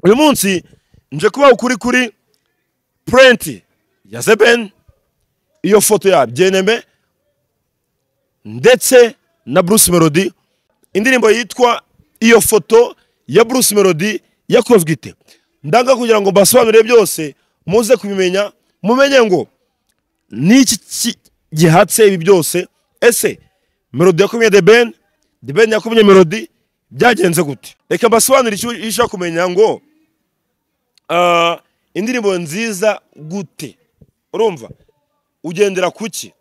uyu munsi nje kubaha ukuri kuri purenti ya zebeni iyo foto ya byeneme ndetse na bruce melody indirimbo yitwa iyo foto ya bruce melody yakozwe ite ndanga kugira ngo mbasobanurire byose muze kubimenya mumenye ngo ni iki ki- gihatse ibi byose ese melody yakumye the ben the ben yakumye melody byagenze gute reka mbasobanurire icyo icyo ushaka kumenya ngo ah, indirimbo nziza gute urumva ugendera ku ki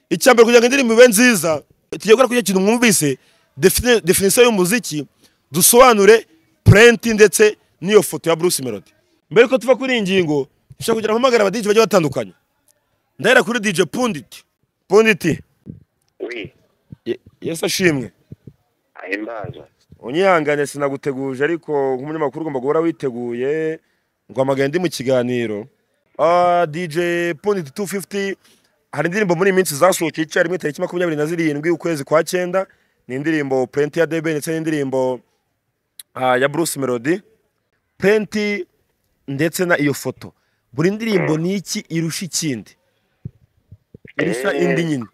icya mbere kugira ngo indirimbo ibe nziza tujya gukora kugira ikintu mwumvise defini- definisiyo y'umuziki dusobanure purenti ndetse n'iyo foto ya bruce melody mbere ko tuva kuri iyi ngingo dushobora kugira ampamagara abadigi bagiye batandukanye ndahera kuri dj punditi punditi wi Ye- yesu ashimwe ahimbaza unyihangane sinaguteguje ariko nk'umunyamakuru ugomba guhora witeguye ngo amagana ndi mu kiganiro Ah, dj punditi 250 hari indirimbo muri iyi minsi zasohokeye icyarimwe tariki makumyabiri na zirindwi ukwezi kwa cyenda ni indirimbo purenti ya debe ndetse n'indirimbo ah, ya bruce melody purenti ndetse na iyo foto buri ndirimbo ni iki irusha ikindi irusha Eh. indi nyine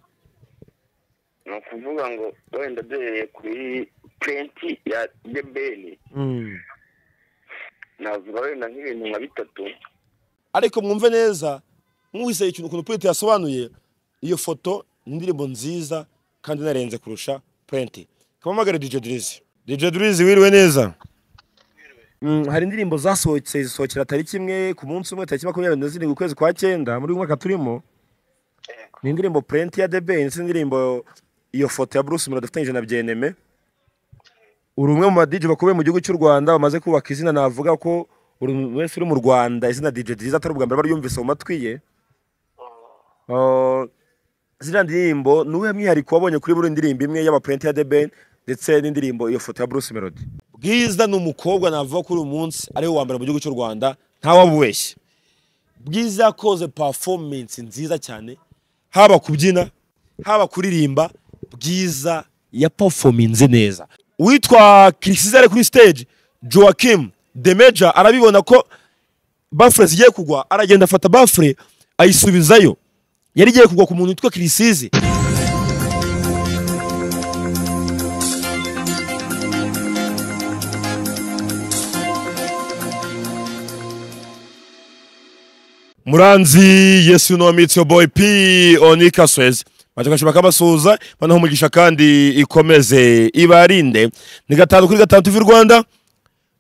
ni ukuvuga ngo wenda duhereye kuri purenti ya debeni navuga wenda nk'ibintu nka bitatu ariko mwumve neza mwuhise ikintu ukuntu Prince yasobanuye iyo foto ni indirimbo nziza kandi inarenze kurusha Prince kamamagare DJ Drizzy DJ Drizzy wiriwe neza Mm, hari indirimbo zasohotse zisohokera tariki imwe ku munsi umwe tariki makumyabiri na zirindwi ukwezi kwa cyenda muri uyu mwaka turimo ni indirimbo Prince ya The Ben ndetse n'indirimbo iyo foto ya Bruce Melody dufatanyije na Byeneme uri umwe mu badije bakomeye mu gihugu cy'u Rwanda bamaze kubaka izina navuga ko buri muntu wese uri mu Rwanda izina DJ Drizzy atari ubwa mbere baryumvise mu matwi ye Uh, ziriya ndirimbo ni uwuhe mwihariko wabonye kuri buri ndirimbo imwe y'abapurenti ya The Ben ndetse n'indirimbo iyo foto ya Bruce Melody Bwiza ni umukobwa navuga kuri uyu munsi ariwe wa mbere mu gihugu cy'u Rwanda ntawabubeshye Bwiza yakoze performance nziza cyane haba kubyina haba kuririmba Bwiza ya performance neza uwitwa Crisizere kuri stage Joachim The Major arabibona ko bafure zigiye kugwa aragenda afata bafure ayisubizayo yari igiye kugwa ku muntu witwa kirisizi muranzi yesu no mitsi boy p onika swez batakashima kabasuhuza banaho umugisha kandi ikomeze ibarinde ni gatanu kuri gatandatu v'u rwanda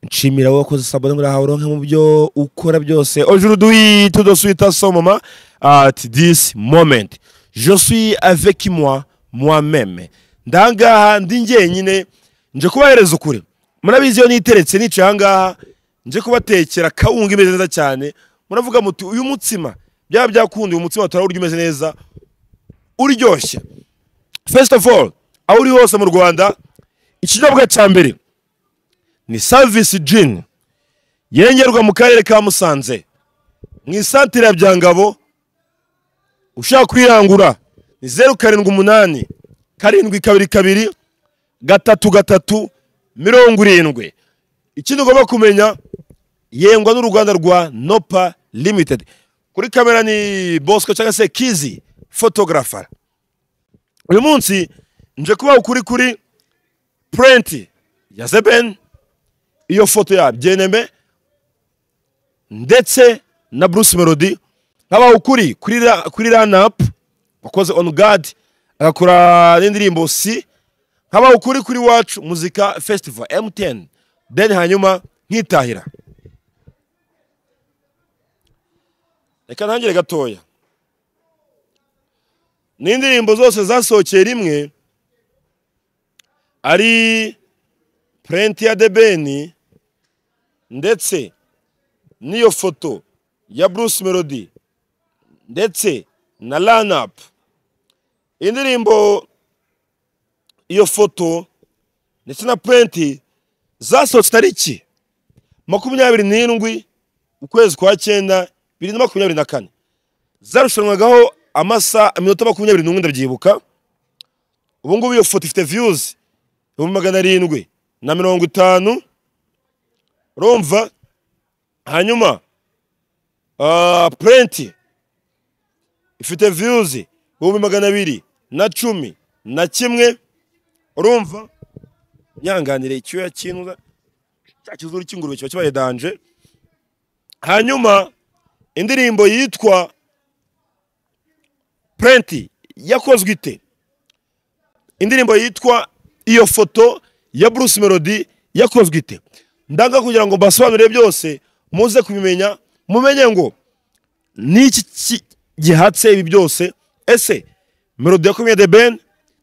nshimira wowe wakoze sabone ngo urahawe uronke mu byo ukora byose aujourd'hui tout de suite à ce moment at this moment je suis avec moi moi-même ndangaha ndi njyenyine nje kubahereza ukuri murabizi iyo niteretse nicaye ahangaha nje kubatekera kawunga imeze neza cyane muravuga muti uyu mutsima byaba byakundi uyu mutsima turawurya umeze neza uryoshye first of all aho uri hose mu rwanda ikinyobwa cya mbere ni savisi jini yengerwa mu karere ka musanze mu isantire ya byangabo ushaka kuyirangura ni zeru karindwi umunani karindwi kabiri kabiri gatatu gatatu mirongo irindwi ikindi ugomba kumenya yengwa n'uruganda rwa nopa limitedi kuri kamera ni bosco cyangwa se kizi fotografara uyu munsi nje kubaha ukuri kuri purenti ya zebeni iyo foto ya byeneme ndetse na bruce melody nk'abaho ukuri kuri ra- kuri ranapu wakoze on guard agakora n'indirimbo si nk'abaho ukuri kuri wacu muzika festival mtn then hanyuma nkitahira reka ntangire gatoya ni indirimbo zose zasohokeye rimwe ari purenti ya debeni ndetse n'iyo foto ya bruce melody ndetse na ranapu indirimbo iyo foto ndetse na purenti zasohotse tariki makumyabiri n'indwi ukwezi kwa cyenda bibiri na makumyabiri na kane zarushanwagaho amasaha iminota makumyabiri n'umwe ndabyibuka ubu ngubu iyo foto ifite viyuzi ibihumbi magana arindwi na mirongo itanu urumva hanyuma ah, purenti ifite viyuzi ibihumbi magana abiri na cumi na kimwe urumva nyanganire icyuya cy'inka cya kizuru cy'ingurube kiba kibaye danje hanyuma indirimbo yitwa purenti yakozwe ite indirimbo yitwa iyo foto ya Bruce Melody yakozwe ite ndanga kugira ngo mbasobanurire byose muze kubimenya mumenye ngo niki ki- gihatse ibi byose ese Melody yakumye The Ben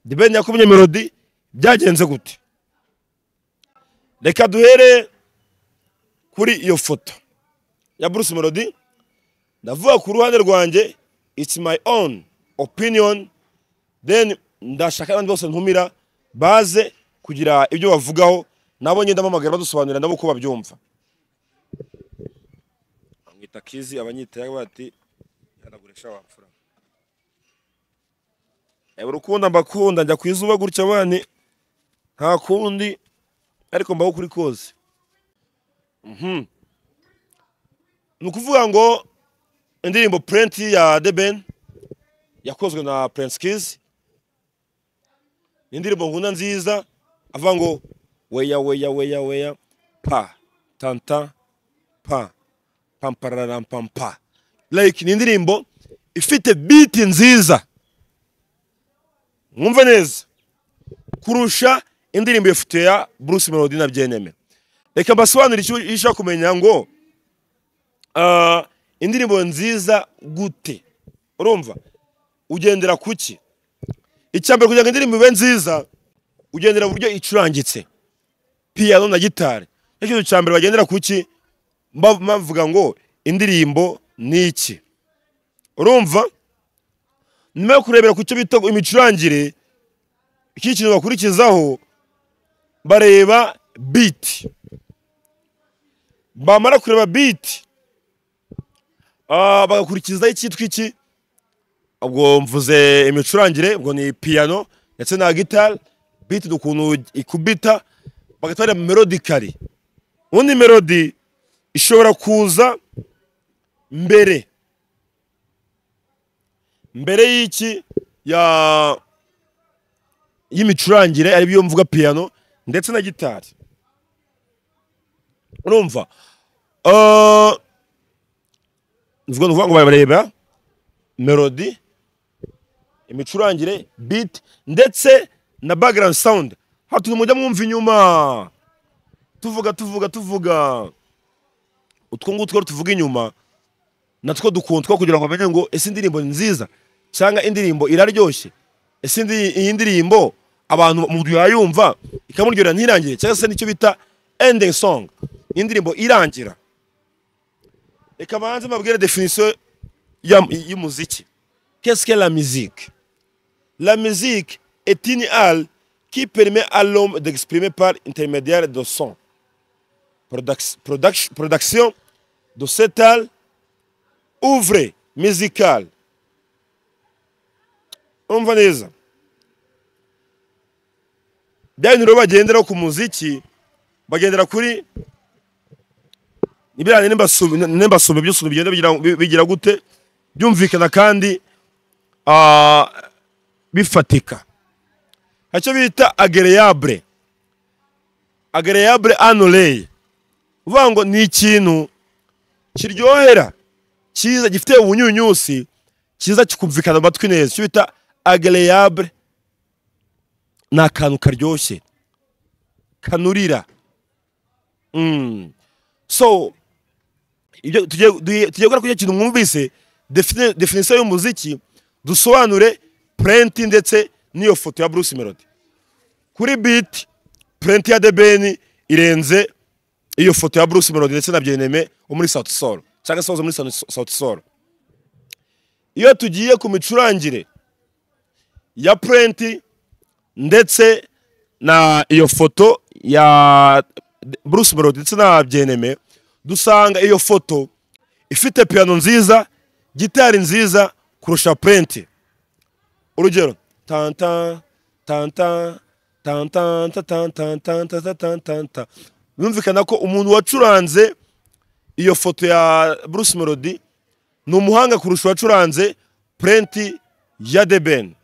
The Ben yakumye Melody byagenze gute reka duhere kuri iyo foto ya Bruce Melody ndavuga ku ruhande rwanjye it's my own opinion then ndashaka abandi bose ntumira baze kugira ibyo bavugaho nabo nyine ndamamagara badusobanurira nabo uko babyumva bamwita kizi abanyita bati yanagurisha wapfura ewe urukundo mbakunda njya ku izuba gutya bani nta kundi ariko mbaho kuri koze Mhm. ni ukuvuga ngo indirimbo purenti ya deben yakozwe na prince kizi ni indirimbo nkunda nziza avuga ngo weya weya weya weya pa tanta pa pamparampampa like ni indirimbo ifite biti nziza mwumve neza kurusha indirimbo ifite ya bruce melody na byeneme reka mbasobanurire icyo icyo ushaka kumenya ngo ah, indirimbo nziza gute urumva ugendera ku ki icyambere kugira ngo indirimbo ibe nziza ugendera uburyo icurangitse piyano na gitari nicyo kintu cya mbere bagendera ku ki mba- bavuga ngo indirimbo ni iki urumva nyuma yo kurebera ku cyo bita imicurangire iki kintu bakurikizaho bareba biti bamara kureba biti ah, bagakurikizaho icyitwa iki ubwo mvuze imicurangire ubwo ni piyano ndetse na gitari biti ni ukuntu ikubita bagahita bareba melodikari ubundi melodi ishobora kuza mbere mbere y'iki ya y'imicurangire ari byo mvuga piyano ndetse na gitari urumva Ah, mvuga ni ukuvuga ngo bareba melody imicurangire beat ndetse na background sound hatuntu mujya mwumva inyuma tuvuga tuvuga tuvuga utwo ngutwo rero tuvuga inyuma natwo dukundwa kugira ngo bamenye ngo ese indirimbo ni nziza cyangwa indirimbo iraryoshye ese indi- iyi ndirimbo abantu mu yayumva ikamuryohera ntirangire cyangwa se nicyo bita ending song ni indirimbo irangira reka banze mbabwire definisiyo y'umuziki Qu'est-ce que la musique La musique est une halle qui permet à l'homme d'exprimer par intermédiaire de son. Produc- produc- Production de cette halle, ouvre musicale. Umva neza. Bya bintu rero bagenderaho ku muziki bagendera kuri ibirane n'imbasumi by'usuntu bigenda bigira- bigira gute byumvikana kandi ah, bifatika hari icyo bita agereyabure agereyabure anureye uvuga ngo ni ikintu kiryohera cyiza gifite ubunyunyusi cyiza kikumvikana mu matwi neza icyo bita agereyabure ni akantu karyoshye kanurira Mm. so ibyo tugiye duhe- tugiye gukora kuri icyo kintu mwumvise defini- definisiyo y'umuziki dusobanure purenti ndetse n'iyo foto ya Bruce Melody kuri biti purenti ya debeni irenze iyo foto ya Bruce Melody ndetse na byeneme wo muri South Soul cyangwa se wo muri South- South Soul iyo tugiye ku micurangire ya purenti ndetse na iyo foto ya Bruce Melody ndetse na byeneme dusanga iyo foto ifite piyano nziza gitari nziza kurusha purenti urugero tanta tanta tanta tanta tanta tanta tanta tanta birumvikana ko umuntu wacuranze iyo foto ya bruce melody ni umuhanga kurusha uwacuranze purenti ya The Ben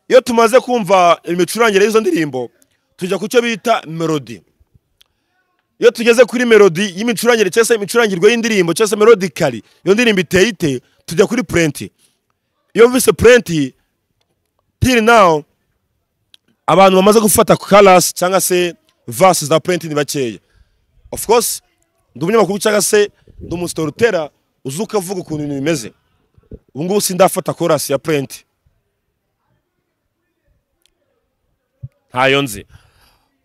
iyo tumaze kumva imicurangire y'izo ndirimbo tujya ku cyo bita melody iyo tugeze kuri melody y'imicurangire cyangwa se imicurangirwe y'indirimbo cyangwa se melodically iyo ndirimbo iteye ite tujya kuri purenti iyo mvise purenti till now abantu bamaze gufata karasi cyangwa se vasi za purenti ni bakeya of course ndi umunyamakuru cyangwa se ndi umusitolutera uzi ukavuga ukuntu ibintu bimeze ubu ngubu sindafata korasi ya purenti ntayo nzi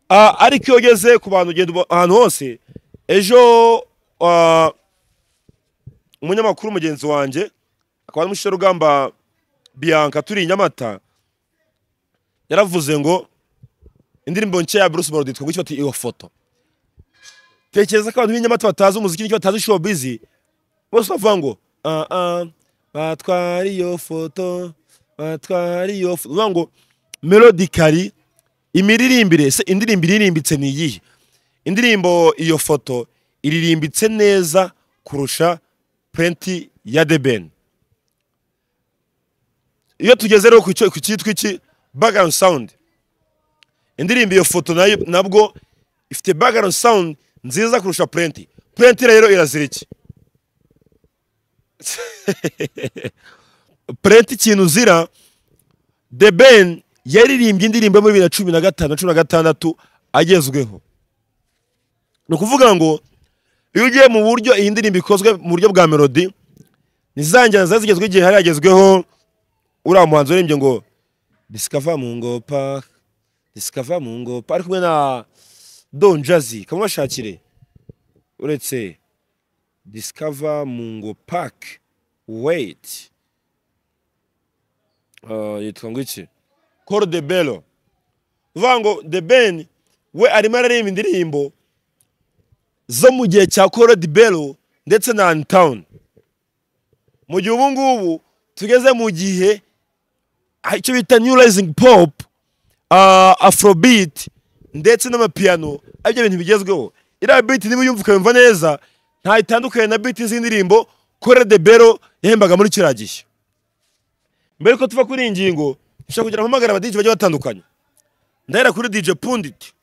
Ah, ariko iyo ugeze ku bantu ugenda uba- ahantu hose ejo ah, umunyamakuru mugenzi wanjye akaba ari umushyirarugamba biyanka turi i nyamata yaravuze ngo indirimbo nshya ya bruce melody twagurisha bati iyo foto tekereza ko abantu b'inyamata batazi umuziki n'icyo batazi show bizi bose bavuga ngo ah, ah, batwara iyo foto batwara iyo foto bavuga ngo melodically imiririmbire se indirimbo iririmbitse ni iyihe indirimbo iyo foto iririmbitse neza kurusha purenti ya The Ben iyo tugeze rero ku cyo- ku cyitwa iki background sound indirimbo iyo foto nayo nabwo ifite background sound nziza kurusha purenti purenti rero irazira iki purenti ikintu uzira The Ben yaririmbye indirimbo yo muri bibiri na cumi na gatanu na cumi na gatandatu agezweho ni ukuvuga ngo iyo ugiye mu buryo iyi ndirimbo ikozwe mu buryo bwa melody ntizangira ziba zigezweho igihe hari hagezweho uriya muhanzi waririmbye ngo disikava mu ngopa disikava mu ngopa ari kumwe na don jazi kamubashakire uretse disikava mu ngo paki weyiti yitwa ngo iki Coro de Bello. Uvuga ngo The Ben we arimo araririmba indirimbo zo mu gihe cya Coro de Bello ndetse na Antown. Mu gihe ubu ngubu tugeze mu gihe ah, icyo bita New Rising Pop, ah, Afrobeat ndetse n'amapiano aribyo bintu bigezweho. Iriya beat niba uyumva ukayumva neza nta itandukanye na beat z'indirimbo Coro de Bello yahembaga muri kiriya gihe mbere ko tuva kuri iyi ngingo nshaka kugira mpamagara abadiji bagiye batandukanye ndahera kuri dj pundit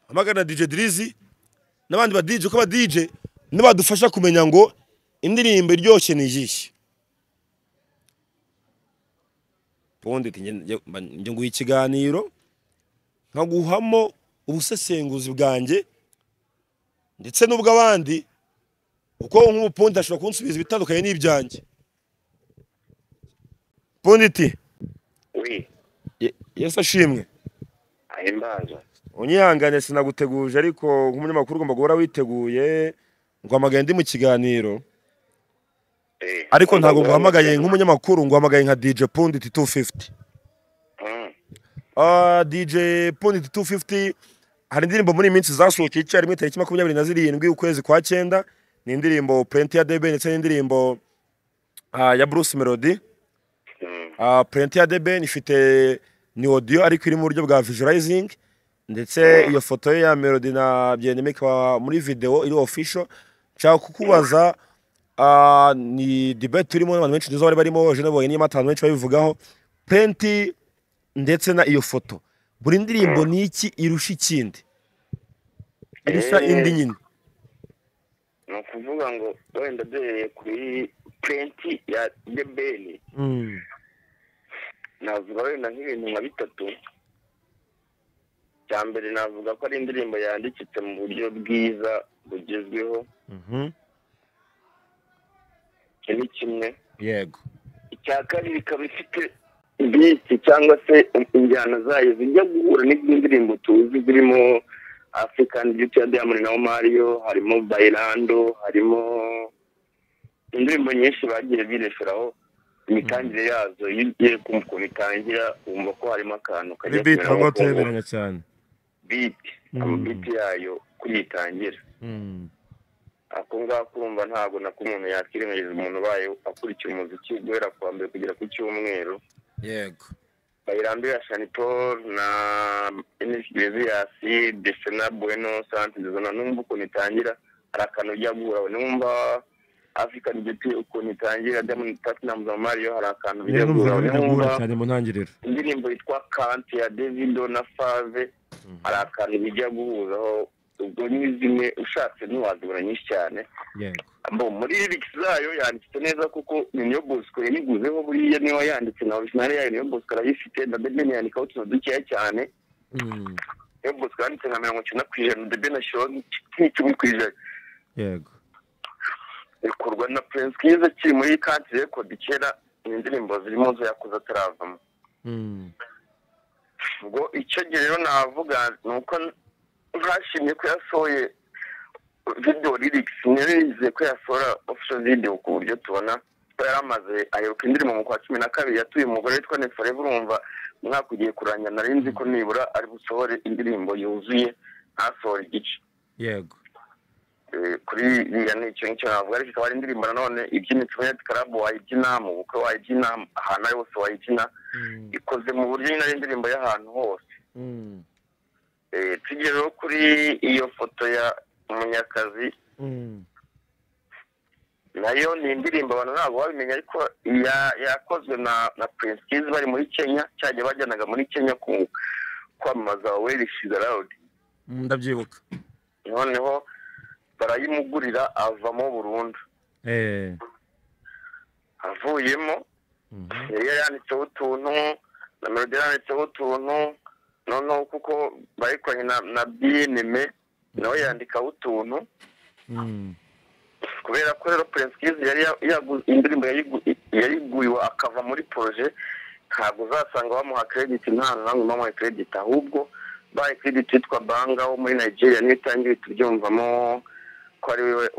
mpamagara na dj dirizi n'abandi badije ko abadije nibadufasha kumenya ngo indirimbo iryoshye ni iyihe pundit njye- njye- mba- njye nguha ikiganiro nkaguhamo ubusesenguzi bwanjye ndetse n'ubw'abandi kuko nk'ubupundit ashobora kunsubiza ibitandukanye n'ibyanjye punditi wi Ye- yesu ashimwe ahimbaza unyihangane sinaguteguje ariko nk'umunyamakuru ugomba guhora witeguye nguhamagaye ndi mu kiganiro Eh, ariko ntabwo umugabo nguhamagaye w'umukene. nk'umunyamakuru nguhamagaye nka dj pundit 250 Mm, Ah, dj pundit 250 hari indirimbo muri iyi minsi zasohokeye icyarimwe tariki makumyabiri na zirindwi ukwezi kwa cyenda ni indirimbo purenti ya debe ndetse n'indirimbo ah, ya bruce melody mm, Uh, print ya deben ifite ni audio ariko iri mu buryo bwa visualizing ndetse iyo foto ye ya melody na byeneme ikaba muri video iri official nshaka kukubaza uh, ni debate turimo n'abantu benshi nziza bari barimo je nabonye niyo matanu benshi babivugaho print ndetse na iyo foto buri ndirimbo ni iki irusha ikindi irusha Eh. indi nyine ni ukuvuga ngo wenda duhereye kuri purenti ya The Ben navuga wenda nk'ibintu nka bitatu cya mbere navuga ko ari indirimbo yandikitse mu buryo bwiza bugezweho Mhm. iki ni kimwe yego icya kabiri ikaba ifite biti cyangwa se injyana zayo zijya guhura n'iz'indirimbo tuzi zirimo african beauty ya diamond na mario harimo bailando harimo indirimbo nyinshi bagiye bireferaho imitangire yazo iyo ugiye kumva ukuntu itangira wumva ko harimo akantu kajya kumera nko ku ngoma. cyane biti amabiti yayo kuyitangira ako ngako urumva ntabwo nako umuntu yakwirengagiza umuntu ubaye akurikira umuziki guhera ku wa mbere kugera ku cyumweru yego bayirando ya shanipol na inishyikirizi ya si desena bueno santi ndazana numva ukuntu itangira hari akantu ujya guhura numva afurika giti ukuntu itangira diamond platinum na mario hari akantu ujya guhura numva cyane mu ntangiriro indirimbo yitwa kanti ya davido na fave hari akantu bijya guhuzaho ubwo ni zimwe ushatse ntiwazibura nyinshi cyane yego Bo, muri lyrics zayo yanditse neza kuko niyo bosco yaniguzeho buriya niyo yanditse na original yayo niyo bosco arayifite na bebe yandikaho utuntu dukeya cyane Mm, niyo bosco yanditse nka mirongo icyenda ku ijana bebe na shon nk'icumi ku ijana yego bikorwa na prince kiza kiri muri kanti record kera ni indirimbo zirimo zo yakuze ataravamo Mm, ubwo icyo gihe rero navuga ni uko ntashimye ko yasohoye video lyrics ntirizeye ko yasohora official video ku buryo tubona ko yari amaze aheruka indirimbo mu kwa cumi na kabiri yatuye umugore witwa neforeva urumva umwaka ugiye kurangira nari nzi ko nibura ari busohore indirimbo yuzuye ntasohore igice yego Eh, kuri iriya ni icyo ngicyo navuga ariko ikaba ari indirimbo nanone ibyina instrumenti club wayibyina mu bukwe wayibyina ahantu ari hose wayibyina Mm, ikoze mu buryo nyine ari indirimbo y'ahantu hose mm, Eh, tugereho kuri iyo foto ya munyakazi mm, nayo ni indirimbo abantu ntabwo babimenya ariko ya- yakozwe na na prince kiz bari muri kenya cyajya bajyanaga muri kenya ku kwamamaza werishiza rawudi mm, ndabyibuka noneho barayimugurira avamo burundu eh avuyemo mhm, yari yanditseho utuntu na melodi yanditseho utuntu noneho kuko bayikoranye na na bnme nawe yandikaho utuntu mm, kubera ko rero prince kiz yari ya- yagu- indirimbo yayigu- yayiguye akava muri proje ntabwo uzasanga bamuha credit nta namwe bamuha credit ahubwo bahaye credit yitwa banga wo muri nigeria niwe itangiye tubyumvamo ko ari we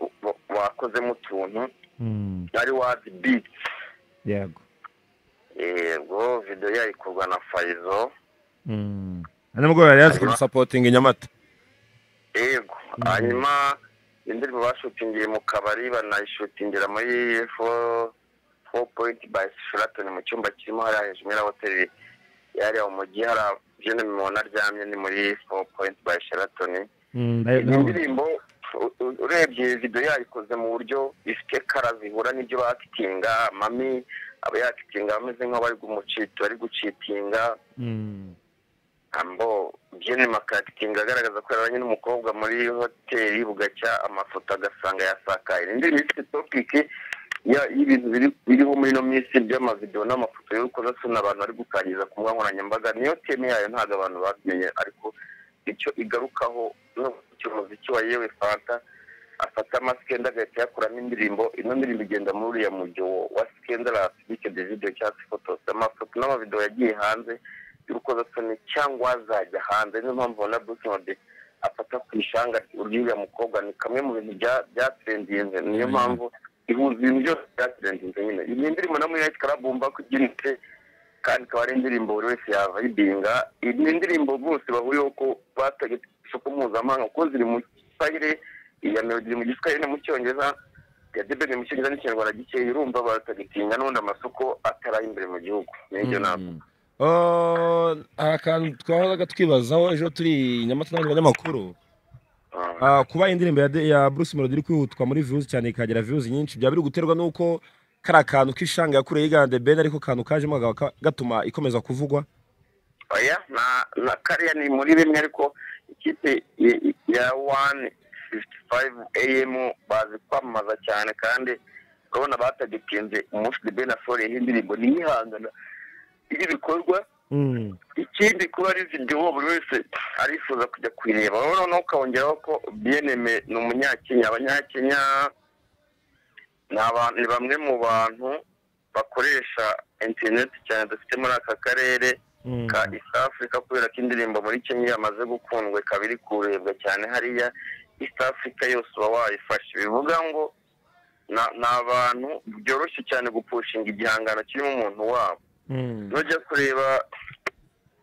wakozemo utuntu mm, ari wazi beat yego yego video yayo ikorwa na farizo Mm. Ano mugore yari yaje kumusapotinga i Nyamata yego hanyuma indirimbo bashutingiye mu kabari banayishutingira muri fo- four point by sheraton mu cyumba kirimo hariya hejuru muri ya hoteli yariya mu mujyi hariya jene mubona aryamye ni muri four point by sheraton Mm, Iyi nayo- nayo- indirimbo u- u- urebye video yayikoze mu buryo ifite kara zihura n'ibyo bakitinga mami aba yakitinga ameze nk'aho bari gumucita bari gucitinga Mm, ambo byene makakitinga agaragaza ko yarabanye n'umukobwa muri hoteli bugacya amafoto agasanga yasakaye indi minsi topiki y'ibintu biri- biriho muri ino minsi by'amavidewo n'amafoto y'urukozasoni abantu bari gukangiza ku mbuga nkoranyambaga niyo teme yayo ntabwo abantu babimenye ariko icyo igarukaho n'icyo muziki wa yewe fanta afata amasikenda agahita yakuramo indirimbo ino ndirimbo igenda muri uriya mujyo wa sikendarasi bityo devido cyangwa se fotosi amafoto n'amavidewo yagiye hanze y'urukozasoni cyangwa azajya hanze niyo mpamvu ubona businode afata ku ishanga ry'uriya mukobwa ni kamwe mu bintu bya- byatrendiye niyo mpamvu ihuza ibintu byose byatrendiye nyine iyi ndirimbo na muri nayiti karabumba kubyinitse kandi ikaba ari indirimbo buri wese yava ayidinga iyi ni indirimbo bose bahuriyeho ko bategetse isoko mpuzamahanga kuko ziri mu giswahili iya melodi iri mu giswahili no mu cyongereza ya debeni mu cyongereza n'ikinyarwanda gikeya urumva baratagitinya n'ubundi amasoko ataraye imbere mu gihugu n'ibyo ntabwo Mm. Oh, hari akantu twahoraga twibazaho ejo turi i Nyamata n'abandi banyamakuru Ah, kuba indirimbo ya, de- ya Bruce Melody iri kwihutwa muri views cyane ikagera views nyinshi byaba biri guterwa n'uko kari akantu k'ishanga yakureye yigande Ben ariko kantu kajemo kakaba ka- gatuma ikomeza kuvugwa oya na na kariya ni muri bimwe ariko ikipe ya- ya wani fifuti fayive eyemu bazi kwamamaza cyane kandi urabona batagitinze umunsi de benafore y'indirimbo ni ihangana ry'ibikorwa mm. ikindi kuba ari videwo buri wese arifuza kujya kuyireba wowe noneho ukongeraho ko biyeneme ni umunyakenya abanyakenya ni abantu ni bamwe mu bantu bakoresha interineti cyane dufite muri aka karere Mm. ka East Africa kubera ko indirimbo muri Kenya yamaze gukundwa ikaba iri kurebwa cyane hariya East Africa yose uba wayifashe bivuga ngo na- ni abantu byoroshye cyane gupushinga igihangano kirimo umuntu wabo Mm. nujya kureba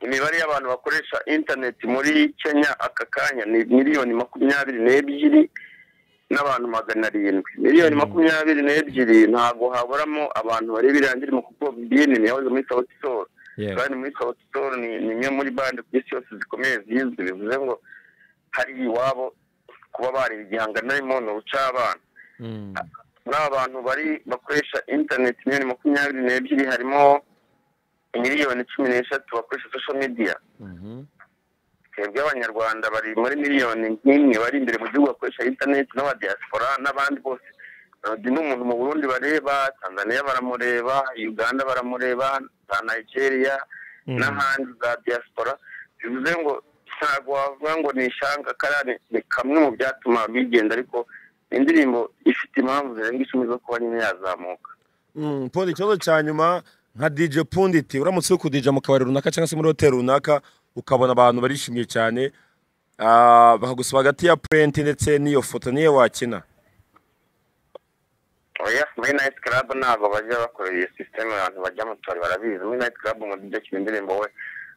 imibare y'abantu bakoresha interineti muri kenya aka kanya ni miliyoni makumyabiri n'ebyiri n'abantu magana arindwi miliyoni Mm. makumyabiri n'ebyiri ntabwo haburamo abantu bareba iriya ndirimbo kuko bnn yahoze muri sawuti soro yewe kandi muri Sauti Sol ni ni imwe muri bande ku isi yose zikomeye zizwi bivuze ngo hari iwabo kuba bareba igihangano n'imono buca abana Mm. muri aba bantu bari bakoresha interineti miliyoni makumyabiri n'ebyiri harimo miliyoni cumi n'eshatu bakoresha sosho mediya Mhm. twebwe abanyarwanda bari muri miliyoni nk'imwe bari imbere mu gihugu bakoresha interineti n'abadiyasipora n'abandi bose melody ni umuntu mu burundi bareba tanzania baramureba uganda baramureba za nigeria n'ahandi za diaspora bivuze ngo ntabwo wavuga ngo ni ishanga karani ni kamwe mu byatuma bigenda ariko ni indirimbo ifite impamvu zirenga icumi zo kuba nyine yazamuka Mm, Pundi ikibazo cya nyuma nka DJ Punditi uramutse uri kudija mu kabari runaka cyangwa se muri hoteli runaka ukabona abantu barishimye cyane ah, bakagusaba hagati ya purenti ndetse n'iyo foto niyo wakina oya muri nayiti karabu ntabwo bajya bakorera iyo sisiteme abantu bajya mu tubari barabizi muri nayiti karabu umudije akina indirimbo we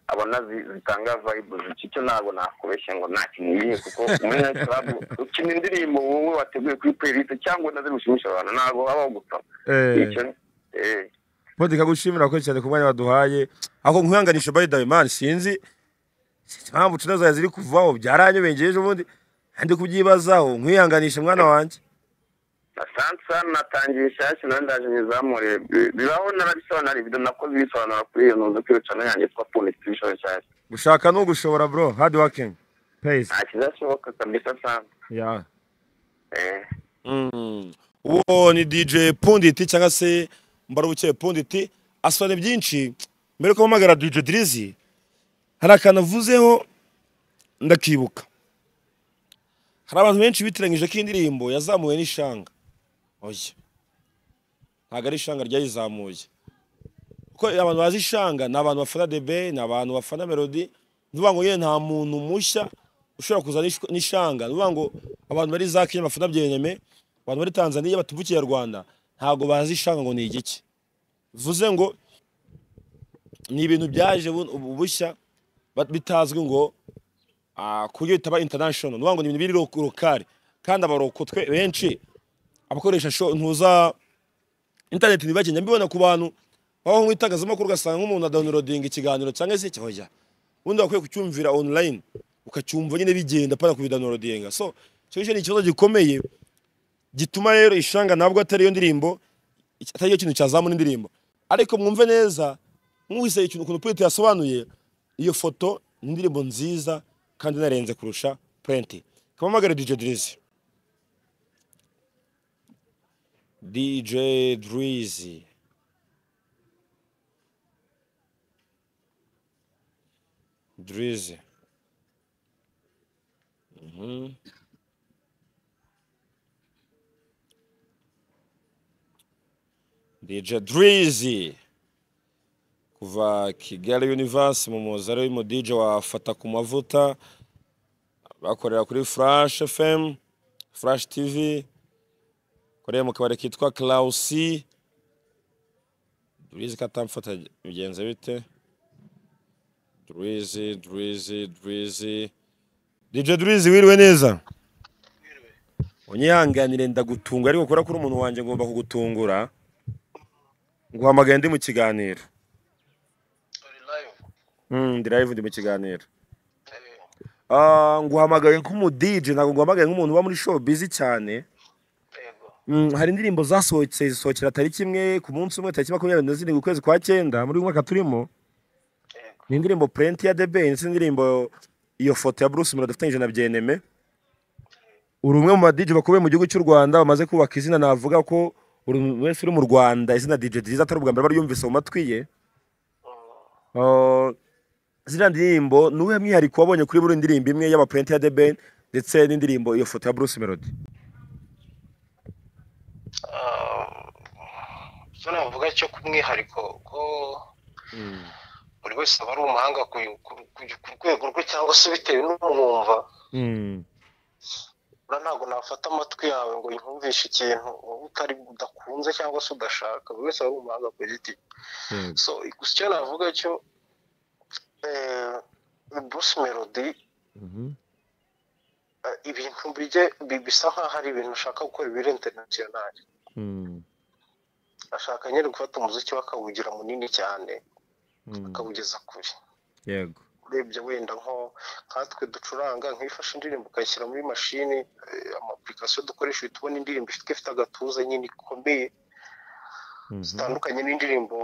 abona zi- zitanga vayibu zicyo ntabwo nakubeshye ngo ntakina ibihe kuko muri nayiti karabu ukina indirimbo wowe wateguye kuri playeriste cyangwa unazigushimisha abantu ntabwo habaho gupfa icyo eh. Pundi kagushimira ko cyane ku mwanya waduhaye ako nkuyanganisha by the way man sinzi sinzi impamvu cuna zawe ziri kuvaho byaranyobengeje ubundi ndi kubyibazaho nkuyanganisha mwana wanjye asante sana natangiye ishyashya nawe ndaje nyizamure Bi- bibaho narabisobanura ibido nakoze ibisobanura kuri iyo ntuzi kwirukana yanjye twa pundi tubishoboye cyane gushaka ni ugushobora bro hard working pace nta kizashoboka kabisa sana Yeah. eh uwo ni DJ Punditi cyangwa se Mbarubuke Punditi asobanura byinshi mbere ko mpamagara DJ Drizzy hari akantu avuzeho ndakibuka hari abantu benshi bitiranyije ko indirimbo yazamuwe n'ishanga oya ntabwo ari ishanga ryayizamuye kuko abantu bazi ishanga ni abantu bafana debe ni abantu bafana melody ni ukuvuga ngo yewe nta muntu mushya ushobora kuza n'ish- n'ishanga ni ukuvuga ngo abantu bari za kenya bafana byenyeme abantu bari tanzania batuvukiye rwanda ntabwo bazi ishanga ngo ni igiki bivuze ngo ni ibintu byaje bu- ubu bushya bat- bitazwi ngo ah, ku buryo bitaba international ni ukuvuga ngo ni ibintu biri lo- lokale kandi abarokotwe benshi abakoresha sho ntuza interineti ntibagenda mbibona ku bantu baba mu itangazamakuru ugasanga nk'umuntu adawunirodinga ikiganiro cyangwa se cyoya ubundi wakwiye kucyumvira online ukacyumva nyine bigenda pana kubidawunirodinga so icyo ngicyo ni ikibazo gikomeye gituma rero ishanga ntabwo atari yo ndirimbo iki- atari yo kintu cyazamura indirimbo ariko mwumve neza mwuhise ikintu ukuntu Printi yasobanuye iyo foto ni indirimbo nziza kandi inarenze kurusha Printi kamamagare DJ Drizzy DJ Drizzy Drizzy Mhm. DJ Drizzy kuva Kigali Universe mu muzari mu DJ wafata ku mavuta bakorera kuri Flash FM Flash TV koreye mu kabari kitwa Klausi Drizzy katamfata bigenze bite Drizzy Drizzy Drizzy DJ Drizzy wiriwe neza Unyihanganire ndagutunga ariko kora kuri umuntu wanjye ngomba kugutungura nguhamagaye ndi mu kiganiro uri live Mm, ndi live ndi mu kiganiro Eh, Ah, nguhamagaye nk'umudije ntabwo nguhamagaye nk'umuntu uba muri show busy cyane yego Mm, hari indirimbo zasohotse zisohokera tariki imwe ku munsi umwe tariki makumyabiri na zirindwi ukwezi kwa cyenda muri uyu mwaka turimo yego ni indirimbo purenti ya debe ndetse n'indirimbo iyo foto ya bruce mura dufatanyije na byeneme uri umwe mu badije bakomeye mu gihugu cy'u rwanda bamaze kubaka izina navuga ko buri muntu wese uri mu rwanda izina dije ryiza atari ubwa mbere aba aryumvise mu matwi ye Uh, ziriya ndirimbo ni uwuhe mwihariko wabonye kuri buri ndirimbo imwe y'amapurenti ya the ben ndetse n'indirimbo iyo foto ya bruce melody zo navuga cyo ku mwihariko ko buri wese aba ari umuhanga ku ku- ku- ku rwego rwe cyangwa se bitewe n'umwumva ura ntabwo nafata amatwi yawe ngo yumvishe ikintu wowe utari udakunze cyangwa se udashaka buri wese aba ari umuhanga ku giti so gusa icyo navuga cyo eh, bruce melody eh, ibintu bijye bi- bisa nk'aho ari ibintu ushaka gukora ibiri interinasiyonari ashaka nyine gufata umuziki we akawugira munini cyane akawugeza kure yego urebye wenda nko nkatwe ducuranga nkifashe indirimbo ukayishyira muri mashini eh, amapurikasiyo dukoresha uhita ubona indirimbo ifite ifite agatuza nyine ikomeye Mhm. zitandukanye n'indirimbo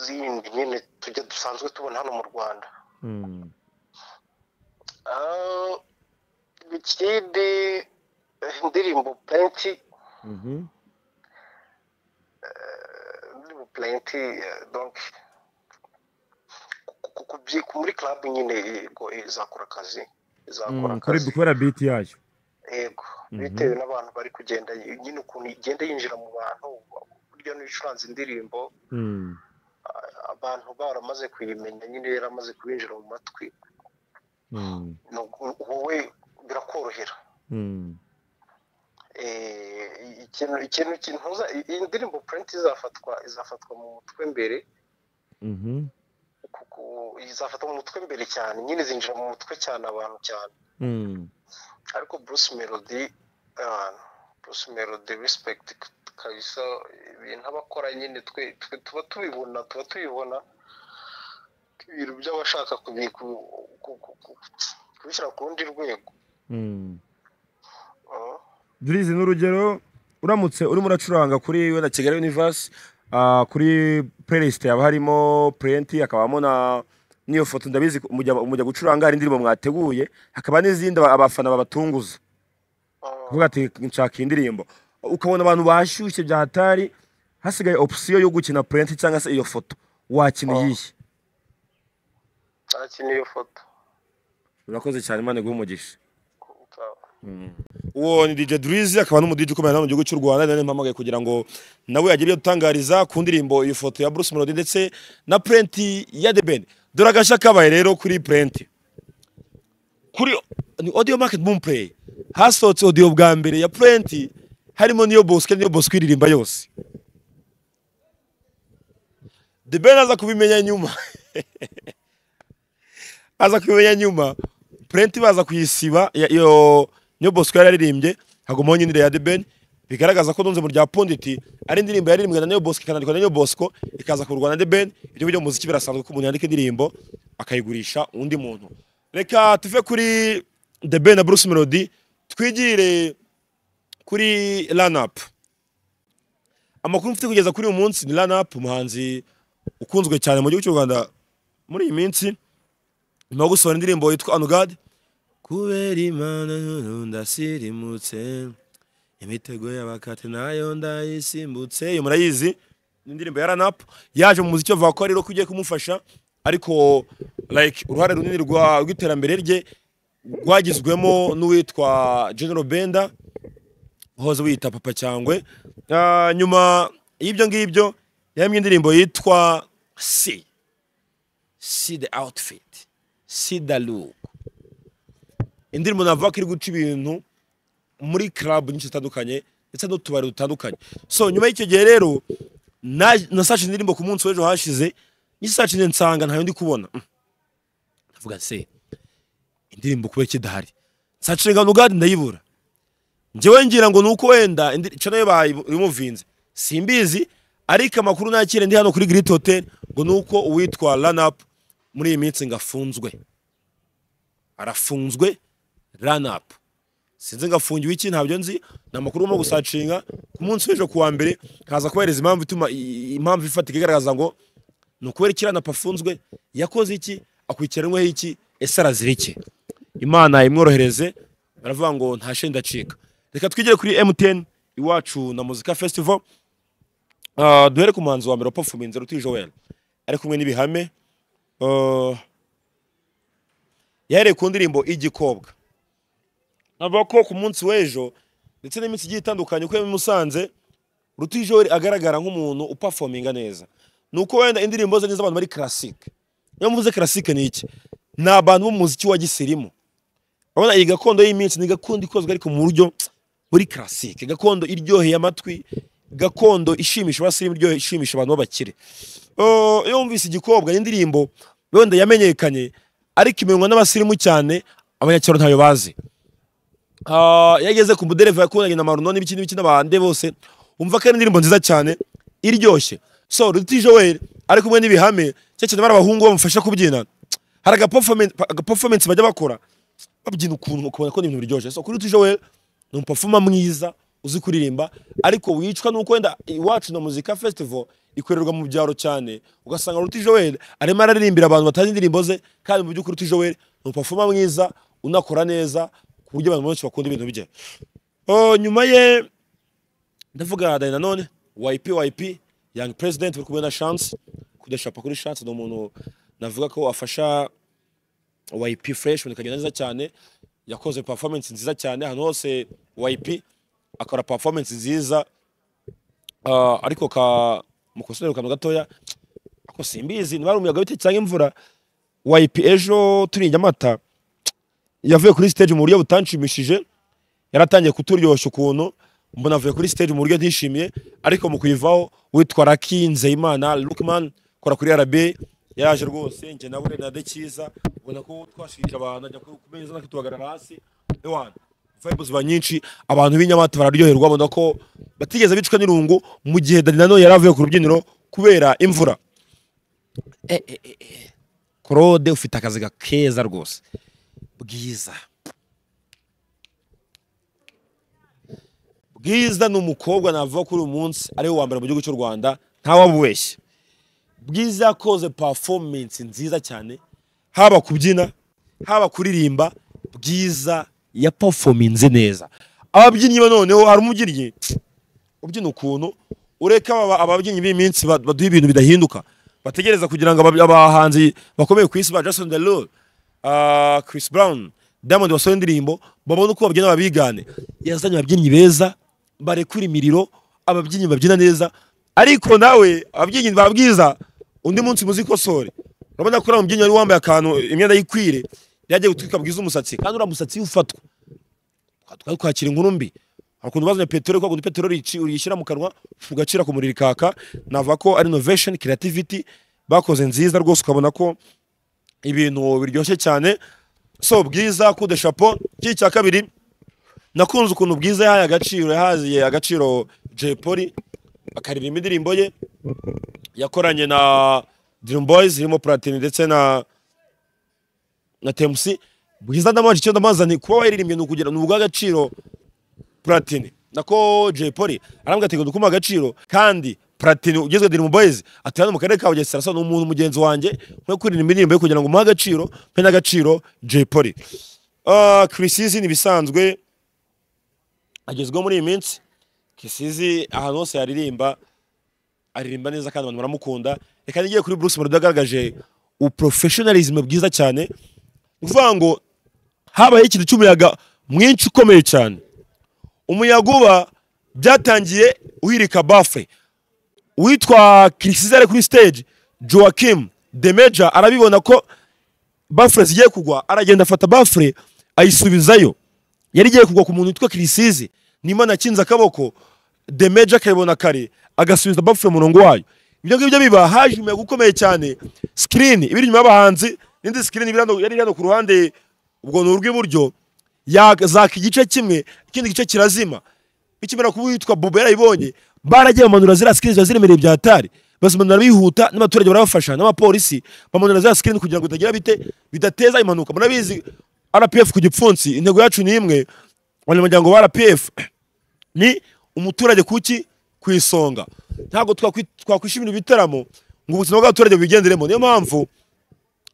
zindi nyine tujya dusanzwe tubona hano mu rwanda Mm. Ah, ikindi eh, indirimbo plenty Mhm. indirimbo plenty eh, donc ku- ku- kubyika muri club nyine yego izakora akazi izakora Mm, kuri akazi kubera biti yayo yego Mhm. bitewe n'abantu bari kugenda nyine ukuntu igenda yinjira mu bantu burya n'icuranze indirimbo Mm. a- abantu baramaze kuyimenya nyine yaramaze kubinjira mu matwi Mm. ni uku- wowe birakorohera Mm. Eh, ikintu ikintu ikintu ntuza- iyi- iyi ndirimbo purinti izafatwa izafatwa mu mutwe mbere Mhm. kuko izafatwa mu mutwe mbere cyane nyine zinjira mu mutwe cyane abantu cyane Mm. ariko bruce melody ah, bruce melody respect kabisa ibintu abakora nyine twe twe tuba tubibona tuba tubibona ibintu by'abashaka kubi- ku- ku- ku- ku- kubishyira ku rundi rwego Mm. Ah, Drizzy ni urugero uramutse urimo uracuranga kuri wenda Kigali Universe ah, kuri playlist yaba harimo Plenty hakabamo na niyo foto ndabizi mujya mujya gucuranga hari indirimbo mwateguye hakaba n'izindi aba- abafana babatunguza ah, kuvuga ati nshaka iyi ndirimbo ukabona abantu bashyushye bya hatari hasigaye opsiyo yo gukina Plenty cyangwa se iyo foto wakina Oh. iyihe nta niyo foto urakoze cyane Imana iguhe umugisha uwo ni DJ Drizzy akaba n'umudije ukomeye hano mu gihugu cy'u Rwanda nari mpamagaye kugira ngo nawe agire ibyo adutangariza ku ndirimbo iyo foto ya Bruce Melody ndetse na Plenty ya The Ben dore agashya kabaye rero kuri Plenty kuri ni audio market boom play hasohotse audio bwa mbere ya Plenty harimo niyo Bosco niyo Bosco iririmba yose The Ben aza kubimenya nyuma aza kubimenya nyuma Plenty baza kuyisiba ya- iyo niyo Bosco yari yaririmbye hagumaho nyine iriya ya The Ben bigaragaza ko dunze mu rya Ponditi ari indirimbo yaririmbwe na Niyo Bosco ikanandikwa na Niyo Bosco ikaza ku Rwanda The Ben ibyo byo mu muziki birasanzwe ko umuntu yandika indirimbo akayigurisha undi muntu reka tuve kuri The Ben na Bruce Melody twigire kuri Run Up amakuru mfite kugeza kuri uyu munsi ni Run Up umuhanzi ukunzwe cyane mu gihugu cy'u Rwanda muri iyi minsi nyuma yo gusohora indirimbo yitwa Anugad kubera imana nkuru ndasirimutse imitego y'abakate nayo ndayisimbutse iyo murayizi ni indirimbo ya ranapu yaje mu muziki bavuga ko rero ko ugiye kumufasha ariko like uruhare runini rwa- rw'iterambere rye rwagizwemo n'uwitwa general benda uhoze wiyita papa cyangwe Ah, nyuma y'ibyo ngibyo yahembwe indirimbo yitwa si si the outfit si the look indirimbo navuga ko iri guca ibintu muri club nyinshi zitandukanye ndetse n'utubari dutandukanye so nyuma y'icyo gihe rero na- nasacinze indirimbo ku munsi w'ejo hashize nyisacinze nsanga ntayo ndi kubona Mm. ndavuga se indirimbo kuba kidahari nsacinze ngo nugade ndayibura njyewe ngira ngo nuko wenda indi- cyo nayo bayimuvinze simbizi ariko amakuru nakire ndi hano kuri Great Hotel ngo nuko uwitwa Run Up muri iyi minsi ngafunzwe arafunzwe Run Up sinzi ngafungiwe iki ntabyo nzi ni amakuru urimo gusacinga ku munsi w'ejo kuwa mbere haza kubahereza impamvu ituma i- impamvu ifatika igaragaza ngo ni ukubera iki rana afunzwe yakoze iki akurikiranweho iki ese arazira iki imana imworohereze baravuga ngo nta sheni ndacika reka twigire kuri emutiyeni iwacu na muzika festival Ah, duhere ku muhanzi wa mbere wa performance ruti joel ari kumwe n'ibihame Ah, yahereye ku ndirimbo igikobwa navuga ko ku munsi w'ejo ndetse n'iminsi igiye itandukanye uko yari i musanze rutijori agaragara nk'umuntu upafominga neza ni uko wenda indirimbo ze ni iz'abantu bari karasike iyo mvuze karasike ni iki ni abantu b'umuziki wa gisirimu urabona iyi gakondo y'iminsi ni gakondo ikozwe ariko mu buryo muri karasike gakondo iryoheye amatwi gakondo ishimisha abasirimu iryoheye ishimisha abantu b'abakire Oh, iyo wumvise igikobwa ni indirimbo wenda yamenyekanye ariko imenywa n'abasirimu cyane abanyacyaro ntayo bazi Ah, iyo ageze ku mudereva yakundanye na maruno n'ibiki n'ibiki n'abandi bose umva ko ari indirimbo nziza cyane iryoshye so ruti joel ari kumwe n'ibihame cya kintu bari abahungu bamufasha kubyina hari agaperformance bajya bakora babyina ukuntu ukabona ko ni ibintu biryoshye so kuri ruti joel ni umupafoma mwiza uzi kuririmba ariko wicwa nuko wenda iwacu na muzika festival ikorerwa mu byaro cyane ugasanga ruti joel arimo araririmbira abantu batazi indirimbo ze kandi mu by'ukuri ruti joel ni umupafoma mwiza unakora neza ku buryo abantu benshi bakunda ibintu bye Oh, nyuma ye ndavuga dani nanone yp yp young president uri kumwe na chance kudashapa kuri chance ni umuntu navuga ko afasha yp fresh ibintu bikagenda neza cyane yakoze performance nziza cyane ahantu hose yp akora performance nziza Ah, ariko ka mukosore kantu gatoya ako simbizi niba ari umuyaga bite cyangwa imvura yp ejo turinye amata yavuye kuri stage mu buryo butanshimishije yaratangiye kuturyoshya ukuntu mbona avuye kuri stage mu buryo ntishimiye ariko mu kuyivaho witwa Lucky Nzeyimana Lookman kora kuri RB yaje rwose nje nawe na de cyiza ubona ko twashirije abantu ajya ku ku meza akitubagarara hasi ewan vibes ba nyinshi abantu b'inyamata bararyoherwa babona ko batigeze bicwa n'irungu mu gihe Dani Nanone yari avuye ku rubyiniro kubera imvura Eh, eh, eh, eh. Claude ufite akazi keza rwose bwiza bwiza ni umukobwa navuga kuri uyu munsi ariwe wa mbere mu gihugu cy'u rwanda ntawabubeshye bwiza yakoze performance nziza cyane haba kubyina haba kuririmba bwiza ya performance neza ababyinnyi ba noneho hari umubyinnyi ubyina ukuntu ureka aba- ababyinnyi b'iminsi ba- baduha ibintu bidahinduka bategereza kugira ngo aba- abahanzi bakomeye ku isi ba Jason Derulo ah, Chris Brown Diamond basohora indirimbo babone uko babyina babigane yazanye ababyinnyi beza barekura imiriro ababyinnyi babyina neza ariko nawe ababyinnyi babwiza undi munsi muzikosore urabona ko uriya mubyinnyi wari wambaye akantu imyenda yikwire yagiye gutwika bwiza umusatsi kandi uriya musatsi ufatwa twari kwakira inkuru mbi hari ukuntu bazanye peteroli kwa kundi peteroli ici- uyishyira mu kanwa ugacira ku muriro ikaka navuga ko ari innovation creativity bakoze nziza rwose ukabona ko ibintu biryoshye cyane so bwiza kude chapeau iki cya kabiri nakunze ukuntu bwiza yahaye agaciro yahaye agaciro Jay Polly akaririmba indirimbo ye yakoranye na Dream Boys irimo Platini ndetse na na Temusi bwiza ndamaje icyo ndamazanye kuba waririmbye ni ukugira ni ubw'agaciro Platini nako Jay Polly arambwira ati ngo agaciro kandi Platini ugezwe Dream Boys ati hano mu karere ka Bugesera asa n'umuntu mugenzi wanjye nkwiye kuririmba indirimbo ye kugira ngo umuhe agaciro mpe n'agaciro Jay Polly Ah, Chrisizi ni bisanzwe agezweho muri iyi minsi Kisizi ahantu hose yaririmba aririmba neza kandi abantu baramukunda reka nigiye kuri Bruce Melody agaragaje uprofessionalism bwiza cyane ni ukuvuga ngo habayeho ikintu cy'umuyaga mwinshi ukomeye cyane umuyaga uba byatangiye uhirika bafure uwitwa Kirisizi ari kuri stage Joachim de Major arabibona ko bafure zigiye kugwa aragenda afata bafure ayisubizayo yari igiye kugwa ku muntu witwa Kirisizi Nimana akinze akaboko de Major akayibona kare agasubiza bafure umurongo wayo ibyo ngibyo biba haje umuyaga ukomeye cyane screen ibiri inyuma y'abahanzi n'indi screen ibiri hano- yari iri hano ku ruhande ubwo ni urw'iburyo yazaka igice kimwe ikindi gice kirazima ikimera kuba uwitwa Bobo yarayibonye baragiye bamanura ziriya screen ziba ziremereye bya hatari bazimanura bihuta n'abaturage barabafasha n'abapolisi bamanura ziriya screen kugira ngo bitagira bite bidateza impanuka murabizi RPF ku gipfunsi intego yacu ni imwe abanyamuryango ba RPF ni umuturage kuki ku isonga ntabwo twakwi- twakwishimira ibitaramo ngo ubuzima bw'abaturage bubigenderemo niyo mpamvu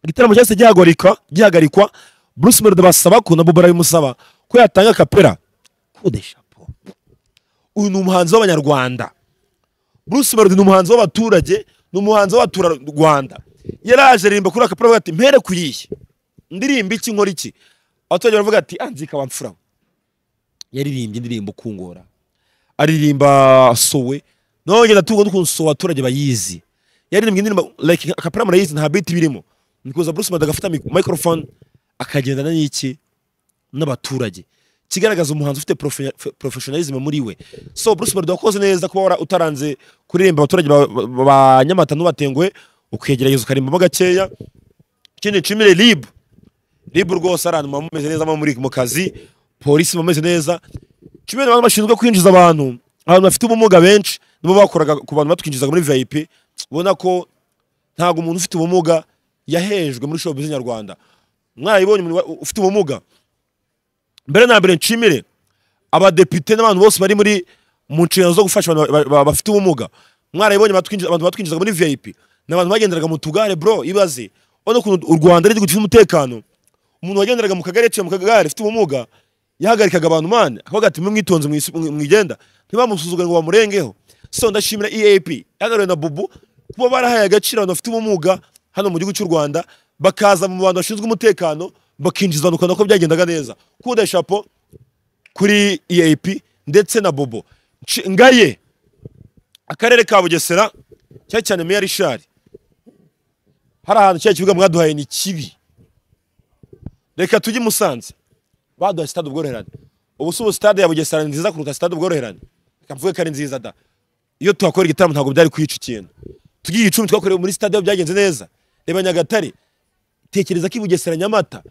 igitaramo cyahise gihagarikwa gihagarikwa Bruce Melody basaba ko na Bobo arabimusaba ko yatanga kapera kude chapeau uyu ni umuhanzi w'abanyarwanda Bruce Melody ni umuhanzi w'abaturage ni umuhanzi w'abaturarwanda yaraje aririmba kuri aka avuga ati mpere kuyihe ndirimba iki nkora iki abaturage baravuga ati anzika bamfura yaririmbye indirimbo kungora aririmba sowe none ndatunga n'ukuntu sowe abaturage bayizi yaririmbye indirimbo like akapera murayizi nta biti birimo ni kuza Bruce Melody agafata mic- microphone akagendana n'iki n'abaturage kigaragaza umuhanzi ufite profe- professionalism muri we so Bruce Melody wakoze neza kuba wara- utaranze kuririmba abaturage ba- ba ba Nyamata n'ubatenguhe ukegerageza ukarimbamo gakeya ikindi nshimire libu libu rwose ari ahantu muba mumeze neza muba muri mu kazi polisi muba mumeze neza kimwe n'abantu bashinzwe kwinjiza abantu abantu bafite ubumuga benshi nibo bakoraga ku bantu batwinjizaga muri vip ubona ko ntabwo umuntu ufite ubumuga yahejwe muri showbiz nyarwanda mwayibonye umuntu wa- ufite ubumuga mbere na mbere nshimire abadepite n'abantu bose bari muri mu nshingano zo gufasha abantu ba- ba- bafite ubumuga mwarabibonye batwinjiza- abantu batwinjizaga muri vip ni abantu bagenderaga mu tugare bro ibaze urabona ukuntu u rwanda ari igihugu gifite umutekano umuntu wagenderaga mu kagari yaciye mu kagare ufite ubumuga yahagarikaga abantu mane akavuga ati mwimwitonze mwisi- mwi- mwigenda ntibamusuzugure ngo bamurengeho so ndashimira eap yagaruriwe na bubu kuba barahaye agaciro abantu bafite ubumuga hano mu gihugu cy'u rwanda bakaza mu bantu bashinzwe umutekano bakinjiza abantu ukabona ko byagendaga neza kuda shapo kuri eap ndetse na bobo Nci- ngaye akarere ka bugesera cyane cyane meya rishari hari ahantu cya kibuga mwaduhaye ni kibi reka tujye i musanze baduha sitade ubworoherane ubu si ubu sitade ya bugesera ni nziza kuruta sitade ubworoherane reka mvuge ko ari nziza da iyo tuhakora igitaramo ntabwo byari kwica ikintu tugiye icumi twakorewe muri sitade byagenze neza reba nyagatare tekereza ko i bugesera nyamata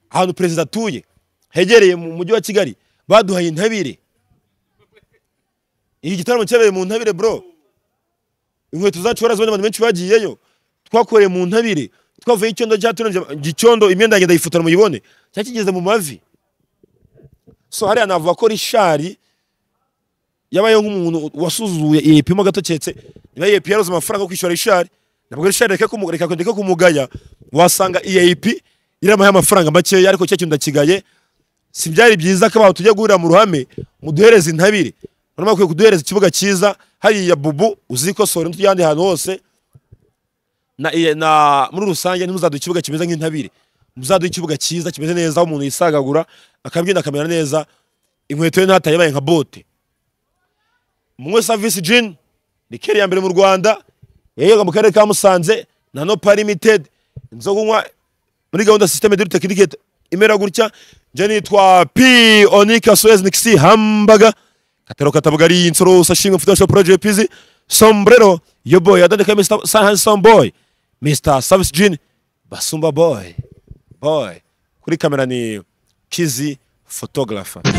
ahantu perezida atuye hegereye mu mujyi wa kigali baduhaye intabire iki gitaramo cyabereye mu ntabire bro inkweto zacu barazibona abantu benshi bagiyeyo twakoreye mu ntabire twavuye icyondo cyaturenze gicyondo imyenda yanjye ndayifotora muyibone cyari kigeze mu mavi so hariya navuga ko rishari yabayeho nk'umuntu wasuzuye iyepimo gato cyetse niba iyep yaroze amafaranga yo kwishyura rishari ntabwo rishari reka kumu- reka reka kumugaya wasanga iyep iramuhaye amafaranga makeya ariko cya kintu ndakigaye si byari byiza ko abantu tujya guhurira mu ruhame muduhereze intabire noneho bakwiye kuduhereza ikibuga cyiza hariya bubu uzikosora n'utujyane ahantu hose na, iye- na muri rusange ntimuzaduhe ikibuga kimeze nk'intabire muzaduhe ikibuga cyiza kimeze neza aho umuntu yisagagura akabyina akamera neza inkweto ye ntataye ibaye nka bote munywe savisi jini ni keri ya mbere mu rwanda yayoga mu karere ka musanze na nopa limitedi inzoga unywa muri gahunda sisiteme de tekinike imera gutya njye nitwa p onika suez nikisi hambaga katero katabugari insoro sashimwe mfutasha project pizi sombrero yo boy adadeka mr san handsome boy mr service jean basumba boy boy kuri kamera ni kizi photographer